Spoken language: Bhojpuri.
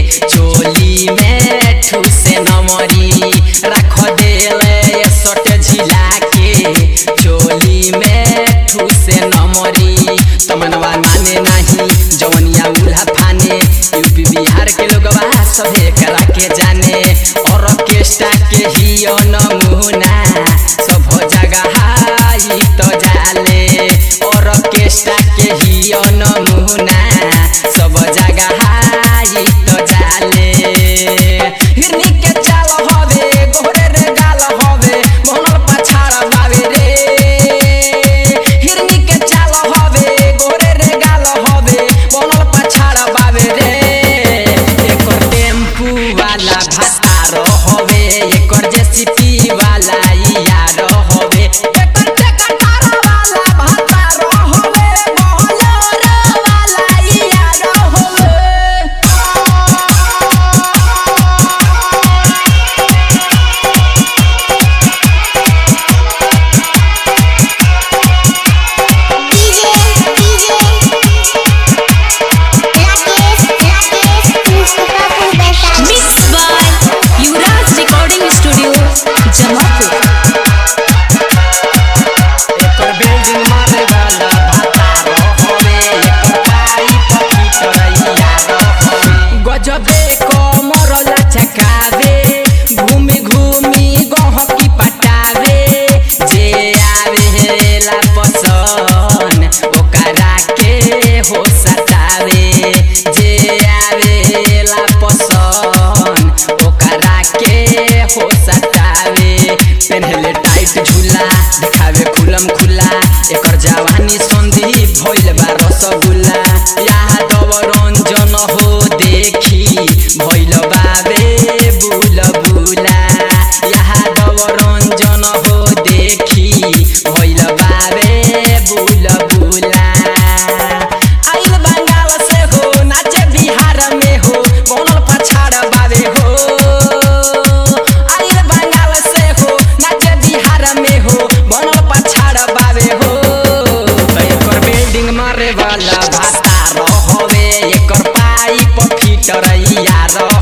चोली में ठूसे नमरी रख देले सट झिला के चोली में ठूसे नमरी तमनवा माने नहीं जवनिया उल्हा फाने यूपी बिहार के लोगवा सभे करा के जाने ऑर्केस्ट्रा के ही नमूना सब जगह हाई तो जाले ऑर्केस्ट्रा के ही नमूना सब जगह हाई तो जाले हिरनी के चाल हवे गोरे रे गाल हवे मोहनल पछाड़ बावे रे हिरनी के चाल हवे गोरे रे गाल हवे मोहनल पछाड़ बावे रे एकर टेम्पू वाला भातार हवे एकर जेसीपी वाला यार हवे एकर टेकटार वाला भातार हवे मोहलर वाला यार हवे DJ DJ Rakesh Rakesh Mustafapur Vaishali Mixed by Yuvraj Recording Studio, Jamalpur. एकर बिल्डिंग मारे वाला भातार हवे एकर पाइप फिटरैया हवे गजबे कमर लचकावे घूमी घूमी गहकी पटावे जे आवेला पसन ओकरा के हो सतावे जे आवेला पसन ओकरा के हो सतावे पेन्हले टाइट झूला दिखावे खुलम खुला एकर जवानी संधि भइल बा रसगुल्ला यादव रंजन हो देखी भइल बाबे बुल बुला यादव रंजन हो देखी भइल बाबे बुल बुला आइल बंगाल से हो नाचे बिहार में हो बनल पछाड़ बाबे हो आइल बंगाल से हो नाचे बिहार में हो बनल पछाड़ बाबे हो तो एकर बिल्डिंग मारे वाला भातार हवे एकर पाइप फिटरैया